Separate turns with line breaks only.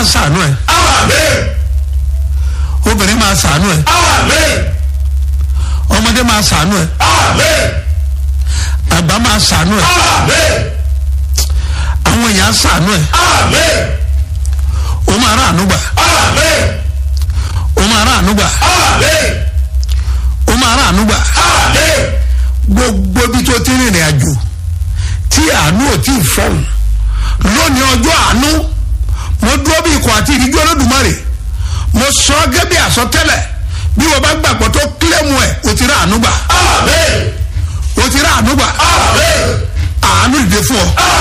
sànú ẹ
Amen.
obìnrin máa sànú ẹ
Amen.
ọmọdé máa sànú ẹ
Amen.
àgbà máa sànú ẹ
Amen.
àwọn èèyàn sànú ẹ
Amen.
o máa rà ànúgbà
Amen.
o máa rà ànúgbà
Amen.
o máa rà ànúgbà
Amen.
gbogbo ibi tó ti rìnrìn àjò tí àánú ò tí ì fọhùn lónìí ọjọ́ àánú mo dúró bí ikọ̀ àti ìdíjú olódùmarè mo sọ ọ́ gẹ́gẹ́ bí àsọtẹ́lẹ̀ bí wọ́n bá gbàgbọ́ tó kílẹ̀mù ẹ̀ o ti rà ànúgbà
Amen.
o ti rà ànúgbà
Amen.
àánú dìde fún ọ